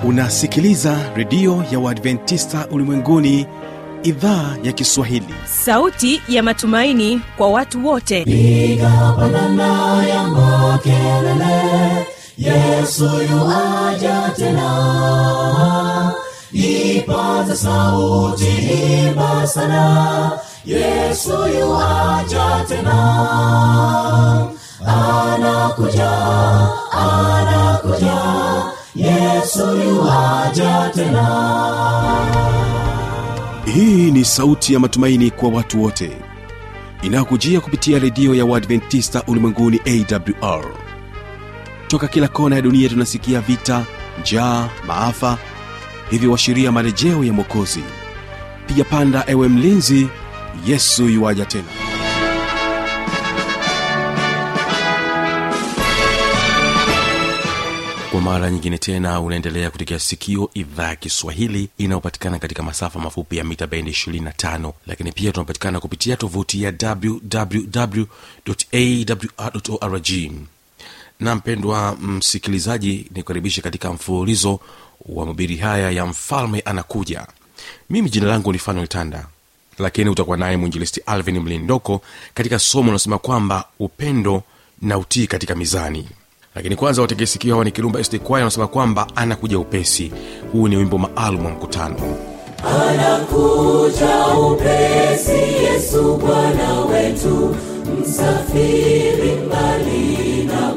unasikiliza redio ya uadventista ulimwenguni idhaa ya kiswahili sauti ya matumaini kwa watu wote piga pandana ya makelele yesu yuaja tena ipaza sauti imba sana yesu yuaja tena anakuja anakuja yesu yuaja tena hii ni sauti ya matumaini kwa watu wote inayokujia kupitia redio ya uadventista ulimwenguni awr toka kila kona ya dunia tunasikia vita njaa maafa hivyo washiria marejeo ya mwokozi piga panda ewe mlinzi yesu yuwaja tena kwa mara nyingine tena unaendelea kutekea sikio idhaa ya kiswahili inayopatikana katika masafa mafupi ya mita bendi 25 lakini pia tunapatikana kupitia tovuti ya wwwawrorg na mpendwa msikilizaji nikukaribishe katika mfululizo wa mabiri haya ya mfalme anakuja mimi jina langu ni fanuel tanda lakini utakuwa naye mwinjilisti alvin mlindoko katika somo unasema kwamba upendo na utii katika mizani lakini kwanza wategesikio hawa ni kirumba sd kwaya anasema kwamba anakuja upesi huu ni wimbo maalum wa mkutano anakuja upesi yesu bwana wetu msafiri mbali na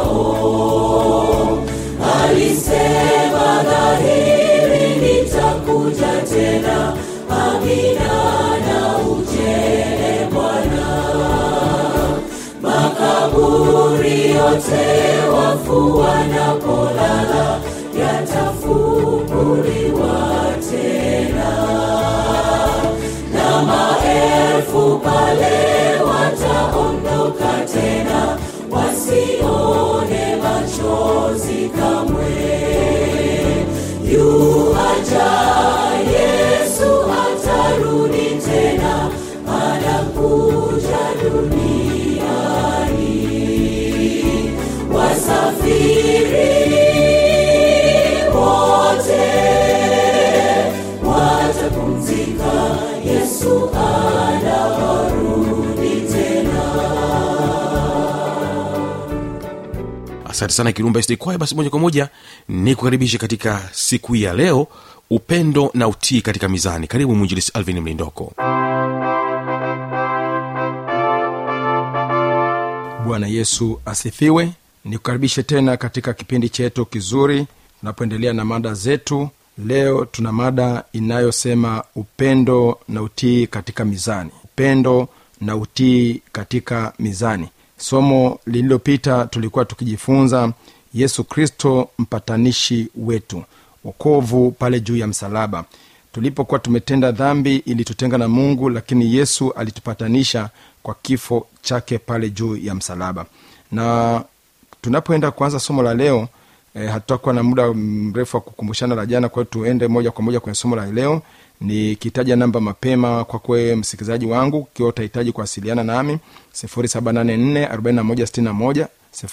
kwao alisema dhahiri nitakuja tena amina na ujele bwana makaburi yote wafu wanapolala yatafunguliwa tena na maelfu pale wataondoka tena wasione machozi kamwe yuaja yesu atarudi tena anakuja duniani wasafiri wote watapumzika yesu anarudi tena asante sana kirumba sd kwaya basi moja kwa moja ni kukaribisha katika siku hii ya leo upendo na utii katika mizani karibu mwinjilisi alvin mlindoko bwana yesu asifiwe nikukaribishe tena katika kipindi chetu kizuri tunapoendelea na mada zetu leo tuna mada inayosema upendo na utii katika mizani upendo na utii katika mizani somo lililopita tulikuwa tukijifunza yesu kristo mpatanishi wetu wokovu pale juu ya msalaba tulipokuwa tumetenda dhambi ilitutenga na mungu lakini yesu alitupatanisha kwa kifo chake pale juu ya msalaba na tunapoenda kuanza somo la leo e, hatutakuwa na muda mrefu wa kukumbushana la jana kwa hiyo tuende moja kwa moja kwenye somo la leo nikitaja namba mapema kwa kwe msikilizaji wangu ukiwa utahitaji kuwasiliana nami 784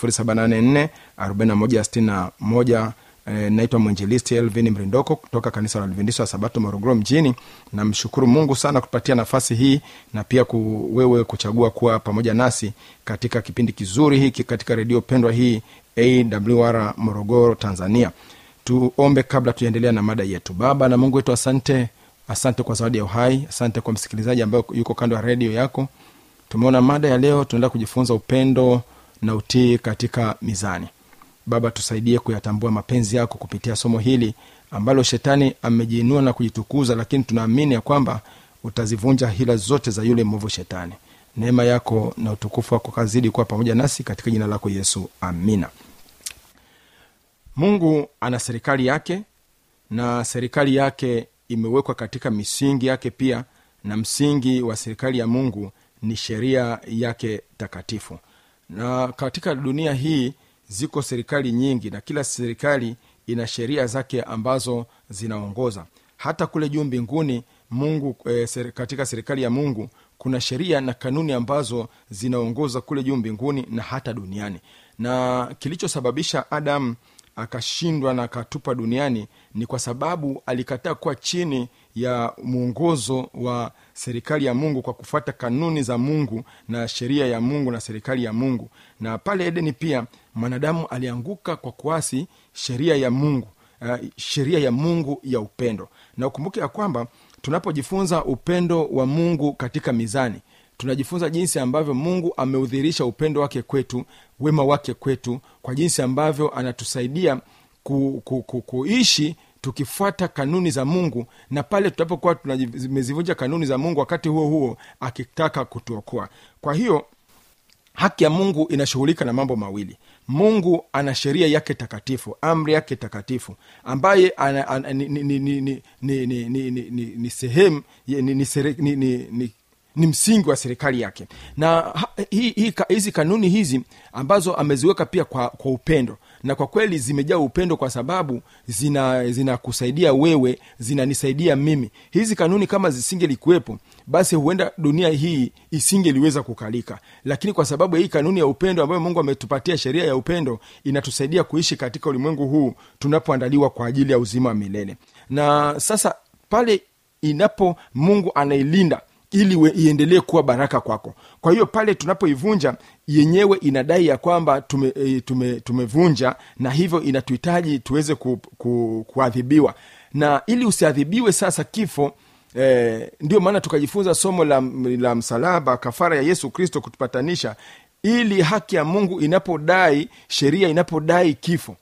784 e, naitwa mwinjilisti elvin mrindoko kutoka kanisa la adventista wa sabato morogoro mjini namshukuru mungu sana kupatia nafasi hii na pia ku, wewe kuchagua kuwa pamoja nasi katika kipindi kizuri hiki katika redio pendwa hii awr morogoro tanzania tuombe kabla tujaendelea na mada yetu baba na mungu wetu asante asante kwa zawadi ya uhai asante kwa msikilizaji ambaye yuko kando ya redio yako tumeona mada ya leo tunaenda kujifunza upendo na utii katika mizani baba tusaidie kuyatambua mapenzi yako kupitia somo hili ambalo shetani amejiinua na kujitukuza lakini tunaamini ya kwamba utazivunja hila zote za yule mwovu shetani neema yako na utukufu wako kazidi kuwa pamoja nasi katika jina lako yesu amina mungu ana serikali yake na serikali yake imewekwa katika misingi yake pia na msingi wa serikali ya mungu ni sheria yake takatifu na katika dunia hii ziko serikali nyingi na kila serikali ina sheria zake ambazo zinaongoza hata kule juu mbinguni mungu e, ser, katika serikali ya mungu kuna sheria na kanuni ambazo zinaongoza kule juu mbinguni na hata duniani na kilichosababisha adam akashindwa na akatupa duniani ni kwa sababu alikataa kuwa chini ya mwongozo wa serikali ya mungu kwa kufuata kanuni za mungu na sheria ya mungu na serikali ya mungu na pale edeni pia mwanadamu alianguka kwa kuasi sheria ya mungu uh, sheria ya mungu ya upendo na ukumbuke ya kwamba tunapojifunza upendo wa mungu katika mizani tunajifunza jinsi ambavyo mungu ameudhirisha upendo wake kwetu wema wake kwetu kwa jinsi ambavyo anatusaidia ku, ku, ku, kuishi tukifuata kanuni za mungu na pale tunapokuwa tumezivunja kanuni za mungu wakati huo huo akitaka kutuokoa kwa hiyo haki ya mungu inashughulika na mambo mawili mungu ana sheria yake takatifu amri yake takatifu ambaye ana, ana, ni, ni, ni, ni, ni, ni, ni, ni, ni, ni, ni sehemu ni, ni, sere- ni, ni, ni ni msingi wa serikali yake na ha- hi- hi- ka- hizi kanuni hizi ambazo ameziweka pia kwa, kwa upendo na kwa kweli zimejaa upendo kwa sababu zina zinakusaidia wewe zinanisaidia mimi hizi kanuni kama zisingelikuwepo basi huenda dunia hii isingeliweza kukalika lakini kwa sababu ya hii kanuni ya upendo ambayo mungu ametupatia sheria ya upendo inatusaidia kuishi katika ulimwengu huu tunapoandaliwa kwa ajili ya uzima wa milele na sasa pale inapo mungu anailinda ili we- iendelee kuwa baraka kwako kwa hiyo pale tunapoivunja yenyewe inadai ya kwamba tume, e, tume, tumevunja na hivyo inatuhitaji tuweze ku, ku, kuadhibiwa na ili usiadhibiwe sasa kifo eh, ndio maana tukajifunza somo la, la msalaba kafara ya yesu kristo kutupatanisha ili haki ya mungu inapodai sheria inapodai kifo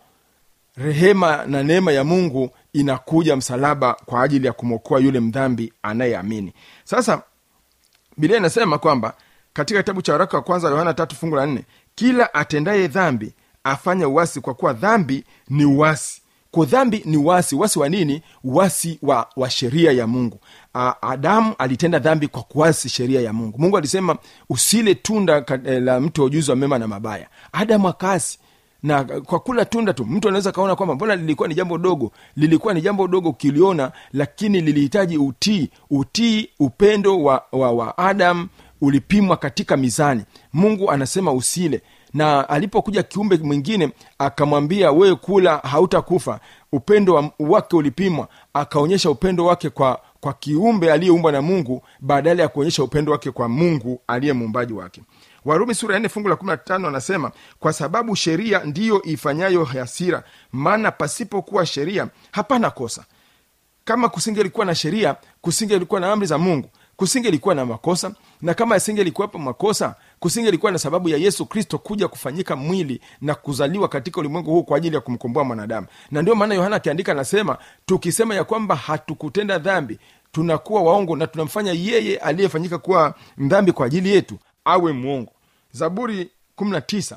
rehema na neema ya mungu inakuja msalaba kwa ajili ya kumwokoa yule mdhambi anayeamini sasa biblia inasema kwamba katika kitabu cha waraka wa kwanza wa yohana tatu fungu la nne kila atendaye dhambi afanya uwasi kwa kuwa dhambi ni uwasi kwa dhambi ni uwasi uwasi wa nini uwasi wa, wa sheria ya mungu A, adamu alitenda dhambi kwa kuasi sheria ya mungu mungu alisema usile tunda ka- eh, la mti wa ujuzi wa mema na mabaya adamu akaasi na kwa kula tunda tu mtu anaweza kaona kwamba mbona lilikuwa ni jambo dogo lilikuwa ni jambo dogo ukiliona lakini lilihitaji utii utii upendo wa, wa, wa adam ulipimwa katika mizani mungu anasema usile na alipokuja kiumbe mwingine akamwambia wewe kula hautakufa upendo wa, wake ulipimwa akaonyesha upendo wake kwa kwa kiumbe aliyeumbwa na mungu badala ya kuonyesha upendo wake kwa mungu aliye muumbaji wake warumi sura ya nne fungu la kumi na tano anasema kwa sababu sheria ndiyo ifanyayo hasira maana pasipokuwa sheria hapana kosa kama kusingelikuwa na sheria kusingelikuwa na amri za mungu kusingelikuwa na makosa na kama yasingelikuwepo makosa kusingelikuwa na sababu ya yesu kristo kuja kufanyika mwili na kuzaliwa katika ulimwengu huu kwa ajili ya kumkomboa mwanadamu na ndio maana yohana akiandika anasema tukisema ya kwamba hatukutenda dhambi tunakuwa waongo na tunamfanya yeye aliyefanyika kuwa mdhambi kwa ajili yetu awe mwongo zaburi 19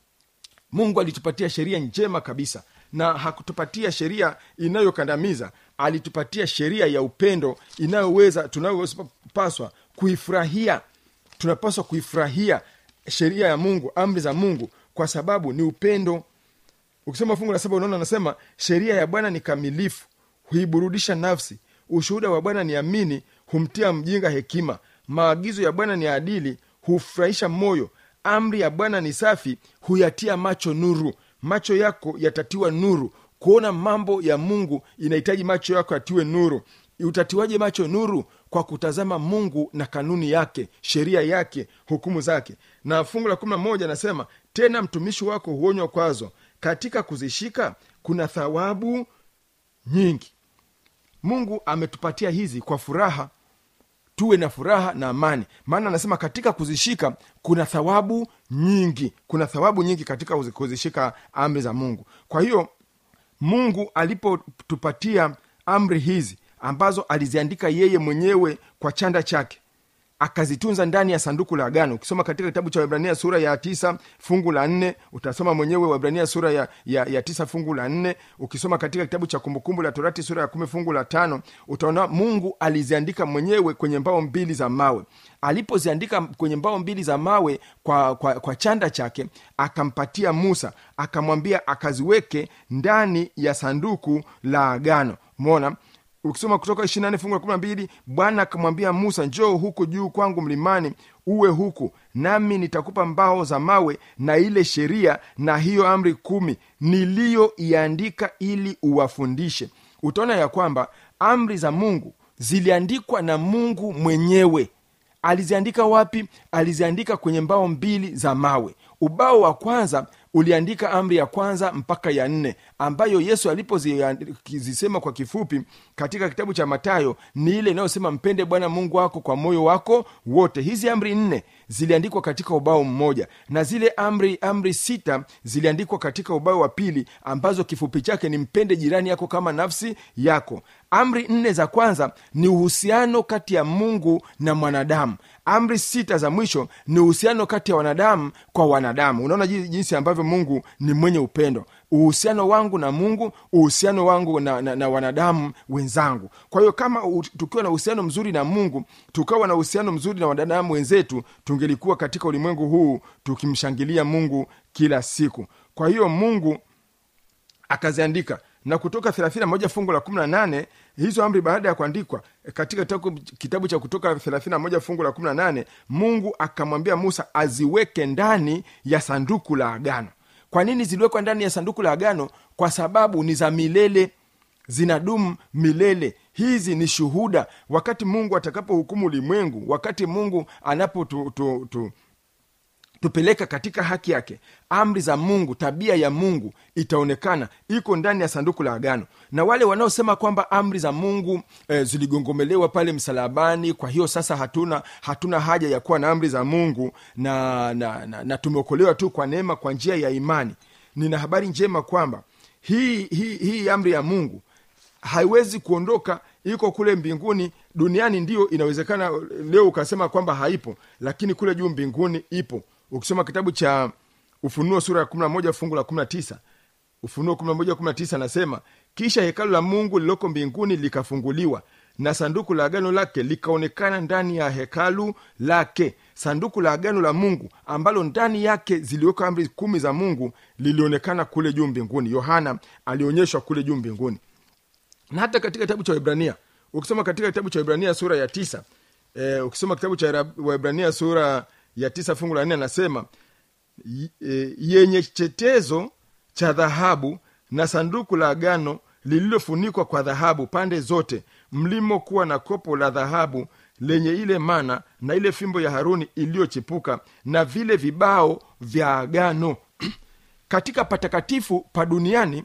mungu alitupatia sheria njema kabisa na hakutupatia sheria inayokandamiza alitupatia sheria ya upendo inayoweza tunayopaswa kuifurahia tunapaswa kuifurahia sheria ya mungu amri za mungu kwa sababu ni upendo ukisoma fungu la saba unaona anasema sheria ya bwana ni kamilifu huiburudisha nafsi ushuhuda wa bwana ni amini humtia mjinga hekima maagizo ya bwana ni adili hufurahisha moyo amri ya bwana ni safi huyatia macho nuru macho yako yatatiwa nuru kuona mambo ya mungu inahitaji macho yako yatiwe nuru utatiwaje macho nuru kwa kutazama mungu na kanuni yake sheria yake hukumu zake na fungu la kumi na moja anasema tena mtumishi wako huonywa kwazo katika kuzishika kuna thawabu nyingi mungu ametupatia hizi kwa furaha tuwe na furaha na amani maana anasema katika kuzishika kuna thawabu nyingi kuna thawabu nyingi katika kuzi- kuzishika amri za mungu kwa hiyo mungu alipotupatia amri hizi ambazo aliziandika yeye mwenyewe kwa chanda chake akazitunza ndani ya sanduku la agano ukisoma katika kitabu cha wibrania sura ya tisa fungu la nne utasoma mwenyewe wibrania sura ya, ya, ya tisa fungu la nne ukisoma katika kitabu cha kumbukumbu la torati sura ya kumi fungu la tano utaona mungu aliziandika mwenyewe kwenye mbao mbili za mawe alipoziandika kwenye mbao mbili za mawe kwa, kwa, kwa chanda chake akampatia musa akamwambia akaziweke ndani ya sanduku la agano mona ukisoma kutoka ishiri nane fungu la kumi na mbili bwana akamwambia musa njoo huku juu kwangu mlimani uwe huku nami nitakupa mbao za mawe na ile sheria na hiyo amri kumi niliyoiandika ili uwafundishe utaona ya kwamba amri za mungu ziliandikwa na mungu mwenyewe aliziandika wapi aliziandika kwenye mbao mbili za mawe ubao wa kwanza uliandika amri ya kwanza mpaka ya nne ambayo yesu alipozisema kwa kifupi katika kitabu cha matayo ni ile inayosema mpende bwana mungu wako kwa moyo wako wote hizi amri nne ziliandikwa katika ubao mmoja na zile amri amri sita ziliandikwa katika ubao wa pili ambazo kifupi chake ni mpende jirani yako kama nafsi yako amri nne za kwanza ni uhusiano kati ya mungu na mwanadamu amri sita za mwisho ni uhusiano kati ya wanadamu kwa wanadamu unaona ji- jinsi ambavyo mungu ni mwenye upendo uhusiano wangu na mungu uhusiano wangu na, na, na wanadamu wenzangu kwa hiyo kama u, tukiwa na uhusiano mzuri na mungu tukawa na uhusiano mzuri na wanadamu wenzetu tungelikuwa katika ulimwengu huu tukimshangilia mungu kila siku kwa hiyo mungu akaziandika na kutoka 31 fungu la 18 hizo amri baada ya kuandikwa katika kitabu, kitabu cha kutoka 31 fungu la 18 mungu akamwambia musa aziweke ndani ya sanduku la agano kwa nini ziliwekwa ndani ya sanduku la agano kwa sababu ni za milele zinadumu milele hizi ni shuhuda wakati mungu atakapohukumu ulimwengu wakati mungu anapo tu, tu, tu, tupeleka katika haki yake amri za mungu tabia ya mungu itaonekana iko ndani ya sanduku la agano na wale wanaosema kwamba amri za mungu e, ziligongomelewa pale msalabani kwa hiyo sasa hatuna hatuna haja ya kuwa na amri za mungu na, na, na, na tumeokolewa tu kwa neema kwa njia ya imani nina habari njema kwamba hii, hii, hii amri ya mungu haiwezi kuondoka iko kule mbinguni duniani ndio inawezekana leo ukasema kwamba haipo lakini kule juu mbinguni ipo ukisoma kitabu cha ufunuo sura ya 11 fungu la 19 ufunuo 11 19 anasema kisha hekalu la mungu lililoko mbinguni likafunguliwa na sanduku la agano lake likaonekana ndani ya hekalu lake sanduku la agano la mungu ambalo ndani yake ziliwekwa amri kumi za mungu lilionekana kule juu mbinguni yohana alionyeshwa kule juu mbinguni na hata katika kitabu cha waibrania ukisoma katika kitabu cha waibrania sura ya tisa e, ukisoma kitabu cha Ra- waibrania sura ya tisa fungu la nne anasema y- e, yenye chetezo cha dhahabu na sanduku la agano lililofunikwa kwa dhahabu pande zote mlimokuwa na kopo la dhahabu lenye ile mana na ile fimbo ya haruni iliyochipuka na vile vibao vya agano katika patakatifu pa duniani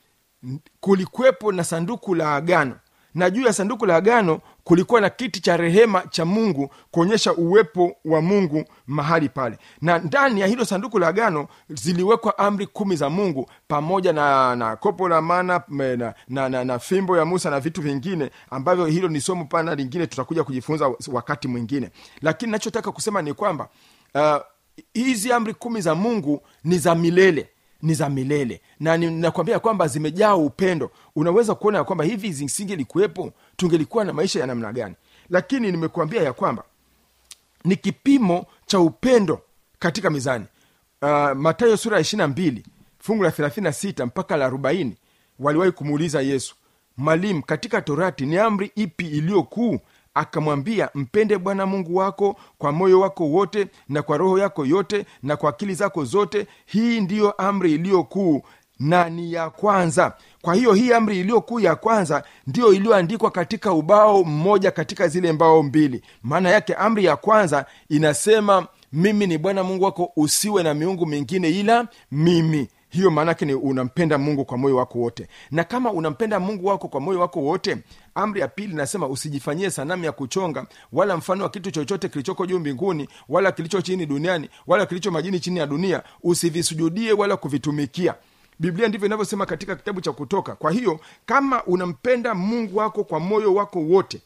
kulikuwepo na sanduku la agano na juu ya sanduku la agano kulikuwa na kiti cha rehema cha mungu kuonyesha uwepo wa mungu mahali pale na ndani ya hilo sanduku la agano ziliwekwa amri kumi za mungu pamoja na, na kopo la mana me- na, na, na, na fimbo ya musa na vitu vingine ambavyo hilo ni somo pana lingine tutakuja kujifunza wakati mwingine lakini nachotaka kusema ni kwamba uh, hizi amri kumi za mungu ni za milele ni za milele na nakwambia kwamba zimejaa upendo unaweza kuona ya kwamba hivi zisingelikuwepo tungelikuwa na maisha ya namna gani lakini nimekuambia ya kwamba ni kipimo cha upendo katika mizani uh, matayo sura ya ishirina mbili fungu la thelathini sita mpaka la arobaini waliwahi kumuuliza yesu mwalimu katika torati ni amri ipi iliyo kuu akamwambia mpende bwana mungu wako kwa moyo wako wote na kwa roho yako yote na kwa akili zako zote hii ndiyo amri iliyo kuu na ni ya kwanza kwa hiyo hii amri iliyo kuu ya kwanza ndiyo iliyoandikwa katika ubao mmoja katika zile mbao mbili maana yake amri ya kwanza inasema mimi ni bwana mungu wako usiwe na miungu mingine ila mimi hiyo maanake ni unampenda mungu kwa moyo wako wote na kama unampenda mungu wako kwa moyo wako wote amri ya pili nasema usijifanyie sanamu ya kuchonga wala mfano wa kitu chochote kilichoko juu mbinguni wala kilicho chini duniani wala kilicho majini chini ya dunia usivisujudie wala kuvitumikia biblia ndivyo inavyosema katika kitabu cha kutoka kwa hiyo kama unampenda mungu wako kwa moyo wako wote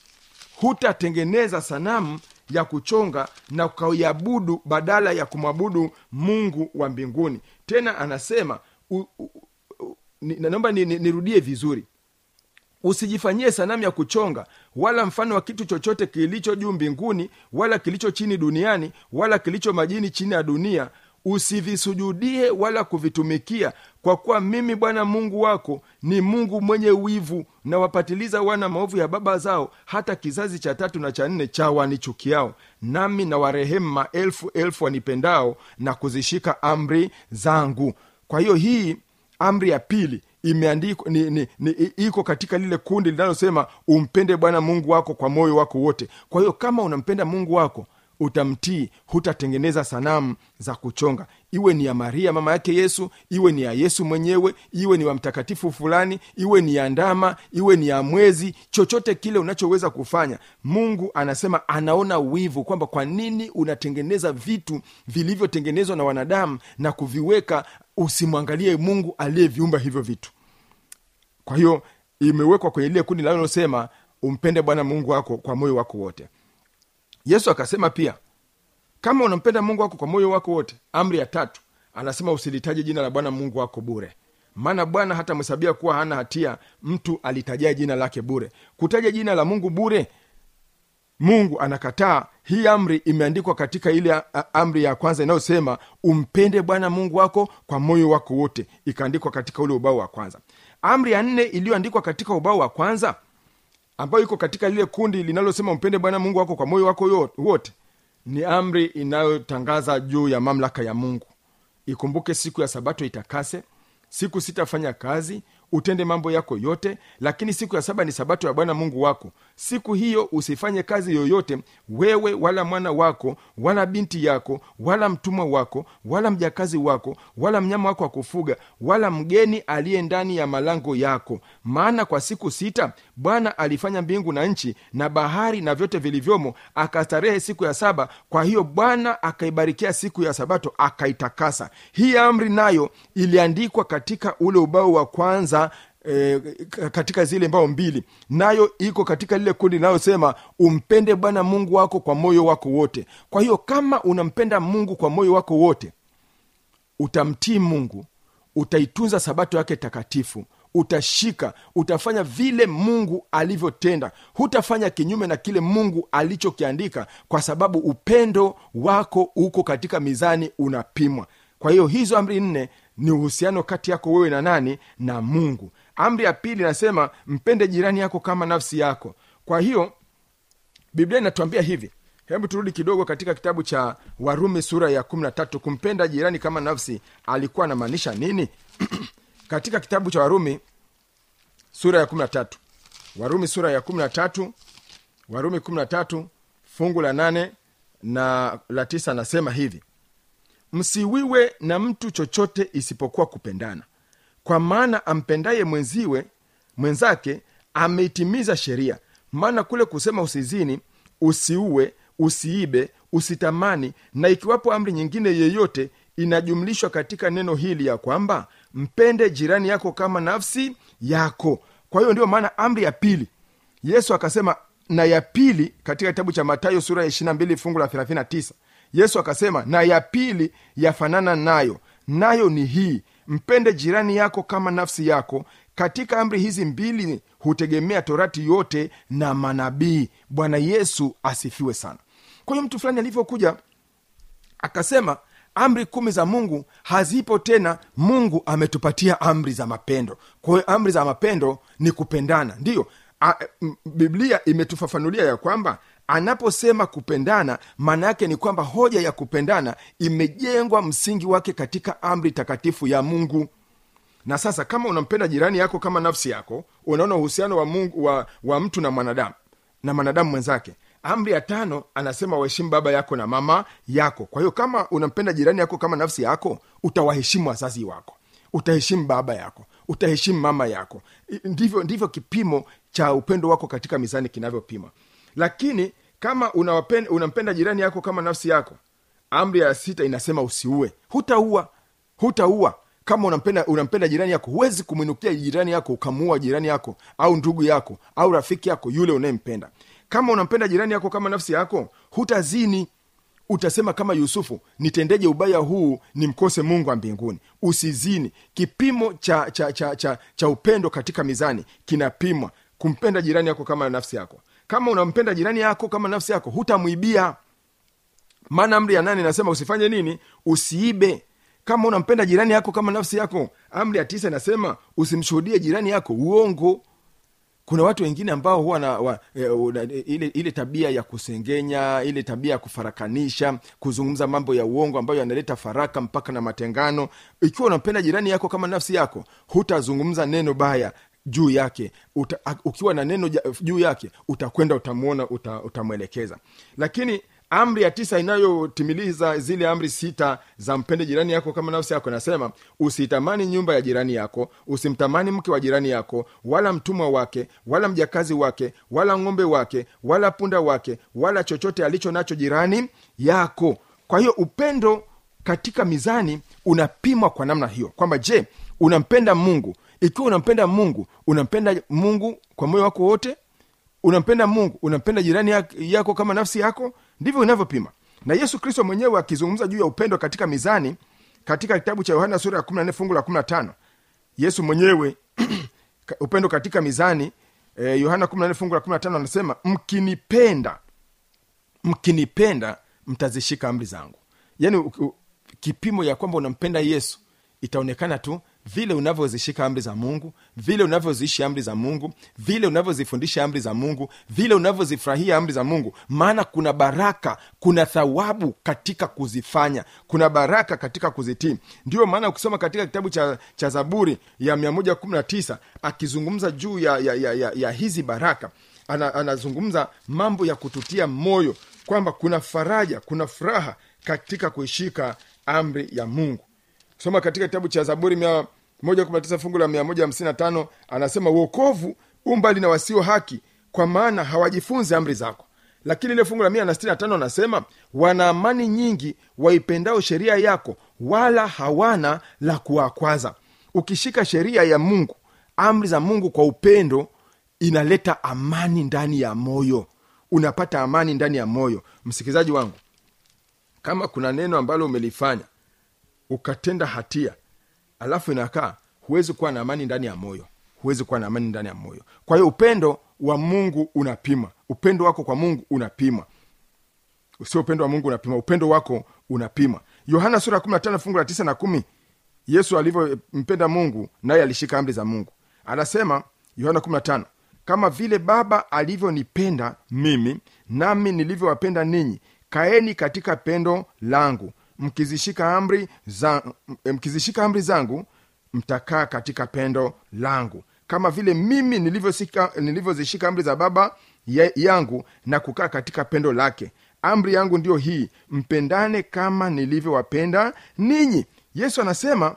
hutatengeneza sanamu ya kuchonga na ukaiabudu badala ya kumwabudu mungu wa mbinguni tena anasema u, u, u, ni, naomba nirudie ni, nirudie vizuri usijifanyie sanamu ya kuchonga wala mfano wa kitu chochote kilicho juu mbinguni wala kilicho chini duniani wala kilicho majini chini ya dunia usivisujudie wala kuvitumikia kwa kuwa mimi bwana mungu wako ni mungu mwenye wivu na wapatiliza wana maovu ya baba zao hata kizazi cha tatu na cha nne cha wanichukiao nami na warehemu maelfu elfu wanipendao na kuzishika amri zangu kwa hiyo hii amri ya pili imeandikwa ni, ni, ni, iko katika lile kundi linalosema umpende bwana mungu wako kwa moyo wako wote kwa hiyo kama unampenda mungu wako utamtii hutatengeneza sanamu za kuchonga iwe ni ya maria mama yake yesu iwe ni ya yesu mwenyewe iwe ni wa mtakatifu fulani iwe ni ya ndama iwe ni ya mwezi chochote kile unachoweza kufanya mungu anasema anaona wivu kwamba kwa nini unatengeneza vitu vilivyotengenezwa na wanadamu na kuviweka usimwangalie mungu aliyeviumba hivyo vitu kwa hiyo imewekwa kwenye lile kundi linalosema umpende bwana mungu wako kwa moyo wako wote yesu akasema pia kama unampenda mungu wako kwa moyo wako wote amri ya tatu anasema usilitaje jina la bwana mungu wako bure maana bwana hatamhesabia kuwa hana hatia mtu alitajia jina lake bure kutaja jina la mungu bure mungu anakataa hii amri imeandikwa katika ile a- a- amri ya kwanza inayosema umpende bwana mungu wako kwa moyo wako wote ikaandikwa katika ule ubao wa kwanza amri ya nne iliyoandikwa katika ubao wa kwanza ambayo iko katika lile kundi linalosema umpende bwana mungu wako kwa moyo wako yo- wote ni amri inayotangaza juu ya mamlaka ya mungu ikumbuke siku ya sabato itakase siku sitafanya kazi utende mambo yako yote lakini siku ya saba ni sabato ya bwana mungu wako siku hiyo usifanye kazi yoyote wewe wala mwana wako wala binti yako wala mtumwa wako wala mjakazi wako wala mnyama wako wa kufuga wala mgeni aliye ndani ya malango yako maana kwa siku sita bwana alifanya mbingu na nchi na bahari na vyote vilivyomo akastarehe siku ya saba kwa hiyo bwana akaibarikia siku ya sabato akaitakasa hii amri nayo iliandikwa katika ule ubao wa kwanza E, katika zile mbao mbili nayo iko katika lile kundi linalosema umpende bwana mungu wako kwa moyo wako wote kwa hiyo kama unampenda mungu kwa moyo wako wote utamtii mungu utaitunza sabato yake takatifu utashika utafanya vile mungu alivyotenda hutafanya kinyume na kile mungu alichokiandika kwa sababu upendo wako uko katika mizani unapimwa kwa hiyo hizo amri nne ni uhusiano kati yako wewe na nani na mungu amri ya pili inasema mpende jirani yako kama nafsi yako kwa hiyo biblia inatuambia hivi hebu turudi kidogo katika kitabu cha warumi sura ya 13 kumpenda jirani kama nafsi alikuwa anamaanisha nini katika kitabu cha warumi sura ya 13 warumi sura ya 13 warumi 13 fungu la 8 na la 9 anasema hivi msiwiwe na mtu chochote isipokuwa kupendana kwa maana ampendaye mwenziwe mwenzake ameitimiza sheria maana kule kusema usizini usiue usiibe usitamani na ikiwapo amri nyingine yeyote inajumlishwa katika neno hili ya kwamba mpende jirani yako kama nafsi yako kwa hiyo ndio maana amri ya pili yesu akasema na ya pili katika kitabu cha matayo sura ya 22 fungu la 39 yesu akasema na ya pili yafanana nayo nayo ni hii mpende jirani yako kama nafsi yako katika amri hizi mbili hutegemea torati yote na manabii bwana yesu asifiwe sana kwa hiyo mtu fulani alivyokuja akasema amri kumi za mungu hazipo tena mungu ametupatia amri za mapendo kwa hiyo amri za mapendo ni kupendana ndiyo a, m- biblia imetufafanulia ya kwamba anaposema kupendana maana yake ni kwamba hoja ya kupendana imejengwa msingi wake katika amri takatifu ya mungu na sasa kama unampenda jirani yako kama nafsi yako unaona uhusiano wa mungu wa, wa mtu na mwanadamu na mwanadamu mwenzake amri ya tano anasema waheshimu baba yako na mama yako kwa hiyo kama unampenda jirani yako kama nafsi yako utawaheshimu wazazi wako utaheshimu baba yako utaheshimu mama yako I- ndivyo ndivyo kipimo cha upendo wako katika mizani kinavyopima lakini kama unawapenda, unampenda jirani yako kama nafsi yako amri ya sita inasema usiue hutaua hutaua kama unampenda unampenda jirani yako huwezi kumwinukia jirani yako ukamuua jirani yako au ndugu yako au rafiki yako yule unayempenda kama unampenda jirani yako kama nafsi yako hutazini utasema kama yusufu nitendeje ubaya huu nimkose mungu wa mbinguni usizini kipimo cha cha, cha, cha cha upendo katika mizani kinapimwa kumpenda jirani yako kama nafsi yako kama unampenda jirani yako kama nafsi yako hutamwibia maana amri ya nane inasema usifanye nini usiibe kama unampenda jirani yako kama nafsi yako amri ya tisa inasema usimshuhudie jirani yako uongo kuna watu wengine ambao huwa na wa, e, una, ile, ile tabia ya kusengenya ile tabia ya kufarakanisha kuzungumza mambo ya uongo ambayo yanaleta faraka mpaka na matengano ikiwa unampenda jirani yako kama nafsi yako hutazungumza neno baya juu yake uta, ukiwa na neno ja- juu yake utakwenda utamwona uta, utamwelekeza lakini amri ya tisa inayotimiliza zile amri sita za mpende jirani yako kama nafsi yako inasema usitamani nyumba ya jirani yako usimtamani mke wa jirani yako wala mtumwa wake wala mjakazi wake wala ng'ombe wake wala punda wake wala chochote alicho nacho jirani yako kwa hiyo upendo katika mizani unapimwa kwa namna hiyo kwamba je unampenda mungu ikiwa unampenda mungu unampenda mungu kwa moyo wako wote unampenda mungu unampenda jirani yak- yako kama nafsi yako ndivyo unavyopima na yesu kristo mwenyewe akizungumza juu ya upendo katika mizani katika kitabu cha yohana sura ya 14 fungu la 15 yesu mwenyewe ka- upendo katika mizani eh, yohana 14 fungu la 15 anasema mkinipenda mkinipenda mtazishika amri zangu yaani u- u- kipimo ya kwamba unampenda yesu itaonekana tu vile unavyozishika amri za mungu vile unavyoziishi amri za mungu vile unavyozifundisha amri za mungu vile unavyozifurahia amri za mungu maana kuna baraka kuna thawabu katika kuzifanya kuna baraka katika kuzitii ndio maana ukisoma katika kitabu cha, cha zaburi ya 119 akizungumza juu ya, ya, ya, ya, ya hizi baraka ana, anazungumza mambo ya kututia moyo kwamba kuna faraja kuna furaha katika kuishika amri ya mungu soma katika kitabu cha zaburi mia moja kumi na tisa fungu la mia moja hamsini na tano anasema uokovu umbali na wasio haki kwa maana hawajifunzi amri zako lakini ile fungu la mia na sitini na tano anasema wana amani nyingi waipendao sheria yako wala hawana la kuwakwaza ukishika sheria ya mungu amri za mungu kwa upendo inaleta amani ndani ya moyo unapata amani ndani ya moyo msikilizaji wangu kama kuna neno ambalo umelifanya ukatenda hatia alafu inakaa huwezi kuwa na amani ndani ya moyo huwezi kuwa na amani ndani ya moyo kwa hiyo upendo wa mungu unapima upendo wako kwa mungu unapima sio upendo wa mungu unapima upendo wako unapima yohana sura ya 15 fungu la 9 na kumi yesu alivyompenda mungu naye alishika amri za mungu anasema yohana 15 kama vile baba alivyonipenda mimi nami nilivyowapenda ninyi kaeni katika pendo langu mkizishika amri za, mkizishika amri zangu mtakaa katika pendo langu kama vile mimi nilivyosika- nilivyozishika amri za baba ya- yangu na kukaa katika pendo lake amri yangu ndiyo hii mpendane kama nilivyowapenda ninyi yesu anasema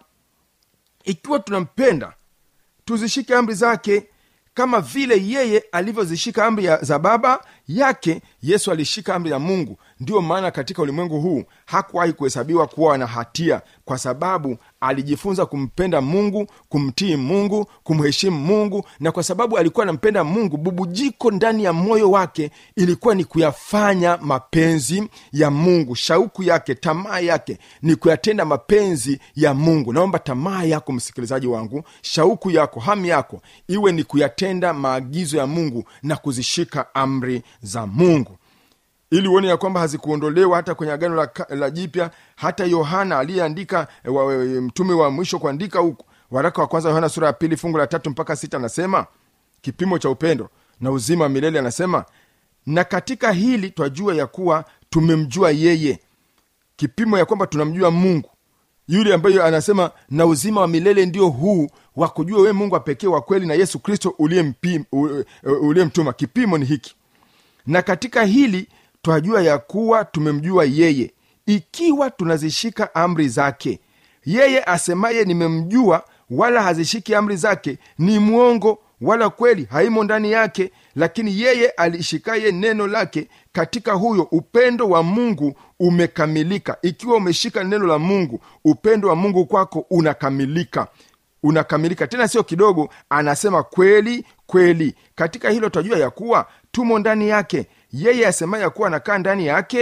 ikiwa tunampenda tuzishike amri zake kama vile yeye alivyozishika amri ya- za baba yake yesu alishika amri ya mungu ndiyo maana katika ulimwengu huu hakuwahi kuhesabiwa kuwa na hatia kwa sababu alijifunza kumpenda mungu kumtii mungu kumheshimu mungu na kwa sababu alikuwa anampenda mungu bubujiko ndani ya moyo wake ilikuwa ni kuyafanya mapenzi ya mungu shauku yake tamaa yake ni kuyatenda mapenzi ya mungu naomba tamaa yako msikilizaji wangu shauku yako hamu yako iwe ni kuyatenda maagizo ya mungu na kuzishika amri za mungu ili uone ya kwamba hazikuondolewa hata kwenye agano la, ka- la jipya hata yohana aliyeandika e, wa- e, mtume wa mwisho kuandika huku waraka wa kwanza yohana sura ya pili fungu la tatu mpaka sita anasema kipimo cha upendo na uzima wa milele anasema na katika hili twajua ya kuwa tumemjua yeye kipimo ya kwamba tunamjua mungu yule ambaye anasema na uzima wa milele ndio huu wa kujua wewe mungu wa pekee wa kweli na yesu kristo uliyempi- u- u- uliyemtuma kipimo ni hiki na katika hili twajua ya kuwa tumemjua yeye ikiwa tunazishika amri zake yeye asemaye nimemjua wala hazishiki amri zake ni mwongo wala kweli haimo ndani yake lakini yeye alishikaye neno lake katika huyo upendo wa mungu umekamilika ikiwa umeshika neno la mungu upendo wa mungu kwako unakamilika unakamilika tena sio kidogo anasema kweli kweli katika hilo twajua ya kuwa tumo ndani yake yeye asemaye ya kuwa anakaa ndani yake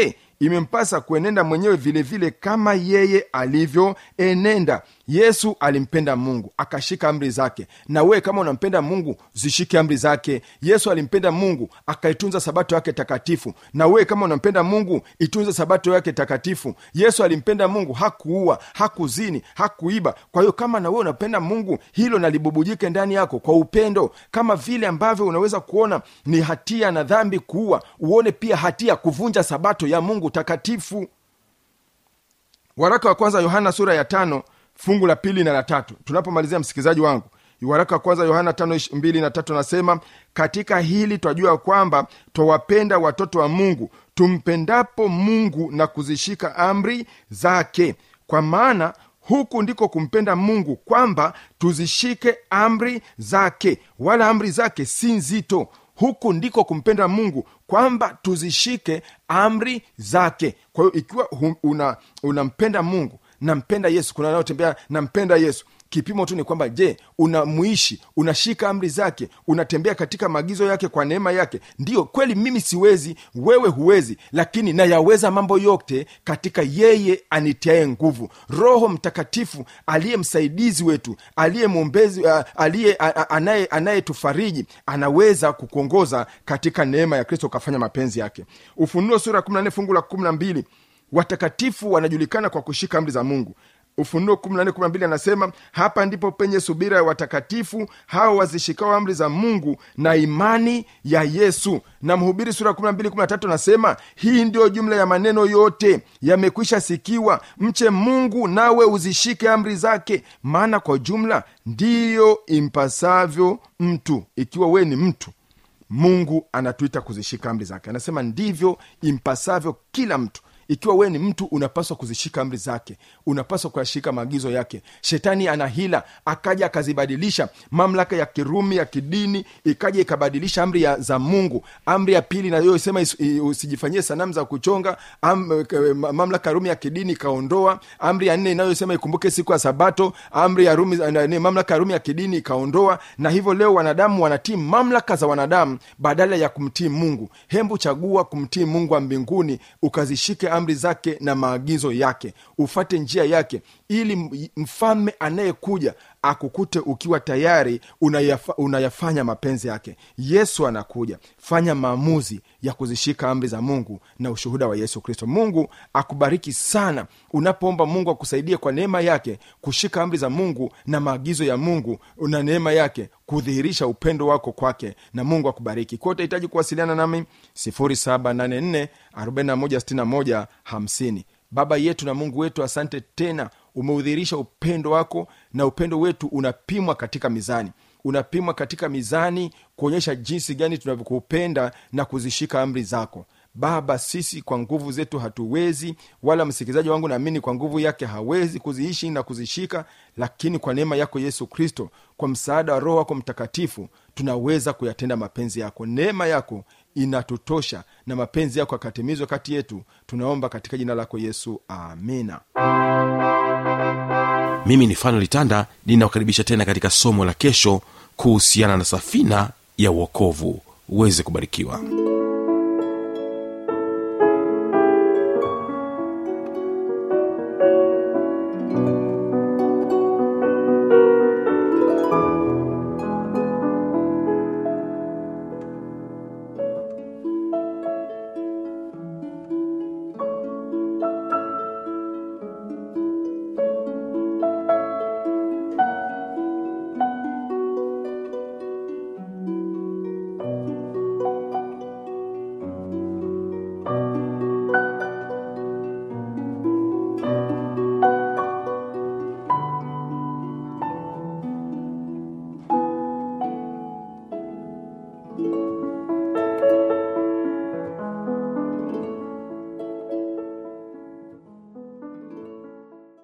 imempasa kuenenda mwenyewe vile vile kama yeye alivyoenenda yesu alimpenda mungu akashika amri zake na wewe kama unampenda mungu zishike amri zake yesu alimpenda mungu akaitunza sabato yake takatifu na wewe kama unampenda mungu itunze sabato yake takatifu yesu alimpenda mungu hakuua hakuzini hakuiba kwa hiyo kama na wewe unapenda mungu hilo nalibubujike ndani yako kwa upendo kama vile ambavyo unaweza kuona ni hatia na dhambi kuua uone pia hatia kuvunja sabato ya mungu takatifu waraka wa kwanza yohana sura ya tano fungu la pili na la tatu tunapomalizia msikilizaji wangu waraka wa kwanza yohana tano ish- mbili na tatu anasema katika hili twajua kwamba twawapenda watoto wa mungu tumpendapo mungu na kuzishika amri zake kwa maana huku ndiko kumpenda mungu kwamba tuzishike amri zake wala amri zake si nzito huku ndiko kumpenda mungu kwamba tuzishike amri zake kwa hiyo ikiwa hu- una unampenda mungu nampenda yesu kuna wanaotembea nampenda yesu kipimo tu ni kwamba je unamuishi unashika amri zake unatembea katika maagizo yake kwa neema yake ndiyo kweli mimi siwezi wewe huwezi lakini nayaweza mambo yote katika yeye anitiaye nguvu roho mtakatifu aliye msaidizi wetu aliye mwombezi uh, aliye a- a- anaye anayetufariji anaweza kukuongoza katika neema ya kristo ukafanya mapenzi yake ufunuo sura ya 14 fungu la 12 watakatifu wanajulikana kwa kushika amri za mungu ufunuo 14 anasema hapa ndipo penye subira ya watakatifu hao wazishikao amri za mungu na imani ya yesu na mhubiri sura 12 anasema hii ndiyo jumla ya maneno yote yamekwisha sikiwa mche mungu nawe uzishike amri zake maana kwa jumla ndiyo impasavyo mtu ikiwa wewe ni mtu mungu anatuita kuzishika amri zake anasema ndivyo impasavyo kila mtu ikiwa wewe ni mtu unapaswa kuzishika amri zake unapaswa kuyashika maagizo yake shetani ana hila akaja akazibadilisha mamlaka ya kirumi ya kidini ikaja ikabadilisha amri ya, za mungu amri ya pili nayoisema usijifanyie sanamu za kuchonga am, k- ma- mamlaka ya rumi ya kidini ikaondoa amri ya nne inayosema ikumbuke siku ya sabato amri ya rumi na- ni mamlaka ya rumi ya kidini ikaondoa na hivyo leo wanadamu wanatii mamlaka za wanadamu badala ya kumtii mungu hembu chagua kumtii mungu wa mbinguni ukazishike amri zake na maagizo yake ufate njia yake ili m- mfalme anayekuja akukute ukiwa tayari unayafa, unayafanya mapenzi yake yesu anakuja fanya maamuzi ya kuzishika amri za mungu na ushuhuda wa yesu kristo mungu akubariki sana unapoomba mungu akusaidie kwa neema yake kushika amri za mungu na maagizo ya mungu na neema yake kudhihirisha upendo wako kwake na mungu akubariki kwa utahitaji kuwasiliana nami 784 4161 50 baba yetu na mungu wetu asante tena umeudhihirisha upendo wako na upendo wetu unapimwa katika mizani unapimwa katika mizani kuonyesha jinsi gani tunavyokupenda na kuzishika amri zako baba sisi kwa nguvu zetu hatuwezi wala msikilizaji wangu naamini kwa nguvu yake hawezi kuziishi na kuzishika lakini kwa neema yako yesu kristo kwa msaada wa roho wako mtakatifu tunaweza kuyatenda mapenzi yako neema yako inatutosha na mapenzi yako yakatimizwa kati yetu tunaomba katika jina lako yesu amina mimi ni fanuel tanda ninawakaribisha tena katika somo la kesho kuhusiana na safina ya uokovu uweze kubarikiwa